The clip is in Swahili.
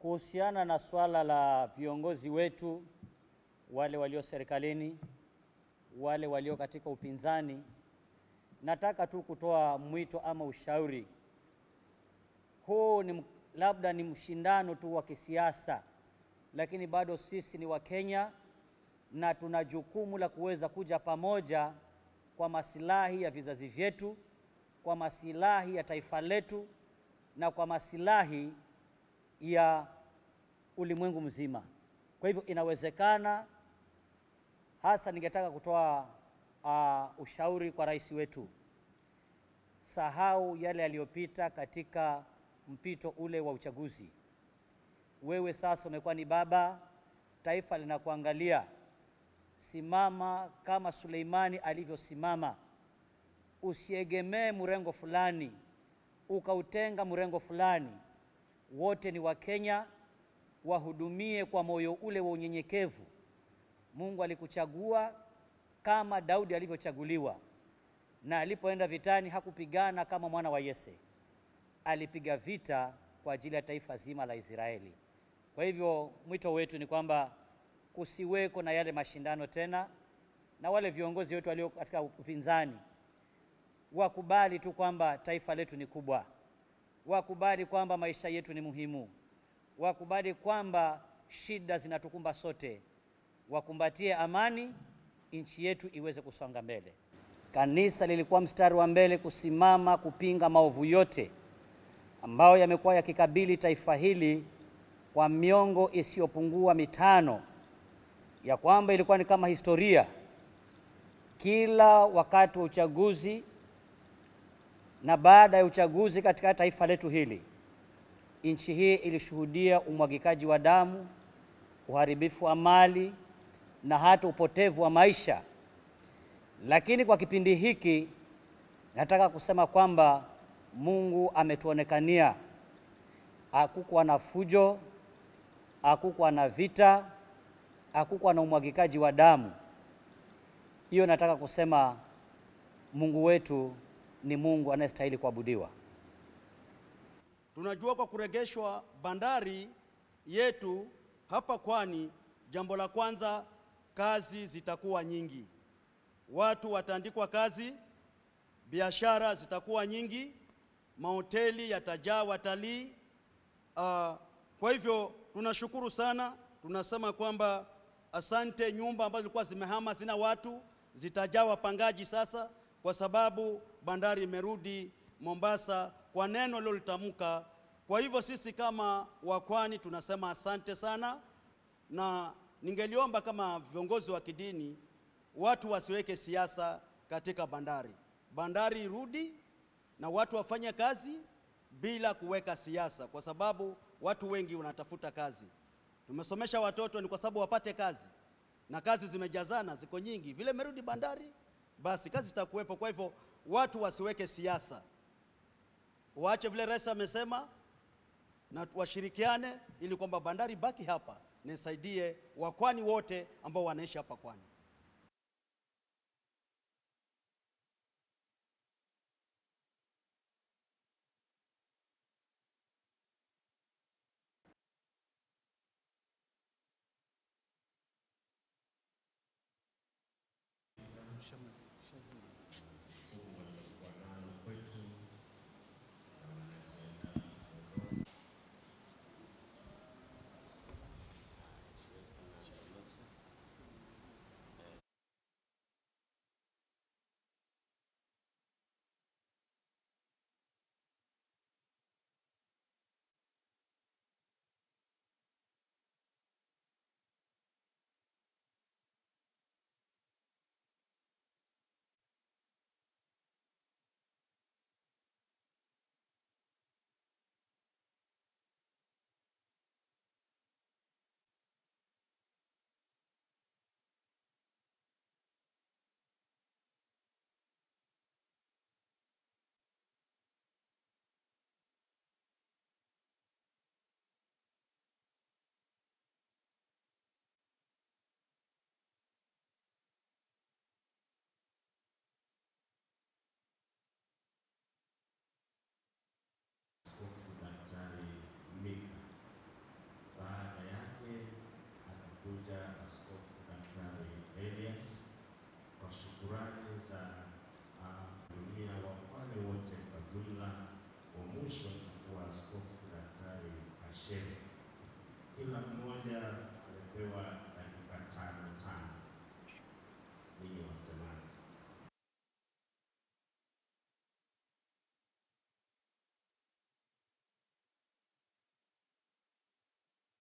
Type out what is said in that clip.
Kuhusiana na swala la viongozi wetu wale walio serikalini, wale walio katika upinzani, nataka tu kutoa mwito ama ushauri. Huu ni labda ni mshindano tu wa kisiasa, lakini bado sisi ni Wakenya na tuna jukumu la kuweza kuja pamoja kwa masilahi ya vizazi vyetu, kwa masilahi ya taifa letu na kwa masilahi ya ulimwengu mzima. Kwa hivyo inawezekana, hasa ningetaka kutoa uh, ushauri kwa rais wetu, sahau yale yaliyopita katika mpito ule wa uchaguzi. Wewe sasa umekuwa ni baba, taifa linakuangalia. Simama kama Suleimani alivyosimama, usiegemee mrengo fulani ukautenga mrengo fulani. Wote ni Wakenya, wahudumie kwa moyo ule wa unyenyekevu. Mungu alikuchagua kama Daudi alivyochaguliwa, na alipoenda vitani hakupigana kama mwana wa Yese, alipiga vita kwa ajili ya taifa zima la Israeli. Kwa hivyo mwito wetu ni kwamba kusiweko na yale mashindano tena, na wale viongozi wetu walio katika upinzani wakubali tu kwamba taifa letu ni kubwa, wakubali kwamba maisha yetu ni muhimu, wakubali kwamba shida zinatukumba sote, wakumbatie amani, nchi yetu iweze kusonga mbele. Kanisa lilikuwa mstari wa mbele kusimama kupinga maovu yote ambayo yamekuwa yakikabili taifa hili kwa miongo isiyopungua mitano, ya kwamba ilikuwa ni kama historia. Kila wakati wa uchaguzi na baada ya uchaguzi katika taifa letu hili, nchi hii ilishuhudia umwagikaji wa damu, uharibifu wa mali na hata upotevu wa maisha. Lakini kwa kipindi hiki nataka kusema kwamba Mungu ametuonekania. Hakukuwa na fujo, hakukuwa na vita, hakukuwa na umwagikaji wa damu. Hiyo nataka kusema Mungu wetu ni Mungu anayestahili kuabudiwa. Tunajua kwa kuregeshwa bandari yetu hapa Pwani, jambo la kwanza, kazi zitakuwa nyingi, watu wataandikwa kazi, biashara zitakuwa nyingi, mahoteli yatajaa watalii. Uh, kwa hivyo tunashukuru sana, tunasema kwamba asante. Nyumba ambazo zilikuwa zimehama zina watu zitajaa wapangaji sasa, kwa sababu bandari imerudi Mombasa kwa neno lilolitamka. Kwa hivyo sisi kama Wakwani tunasema asante sana, na ningeliomba kama viongozi wa kidini watu wasiweke siasa katika bandari. Bandari irudi na watu wafanye kazi bila kuweka siasa, kwa sababu watu wengi wanatafuta kazi. Tumesomesha watoto ni kwa sababu wapate kazi, na kazi zimejazana, ziko nyingi. Vile merudi bandari, basi kazi zitakuwepo. Kwa hivyo watu wasiweke siasa, waache vile rais amesema, na washirikiane ili kwamba bandari baki hapa nisaidie wakwani wote ambao wanaishi hapa Kwani. amepewa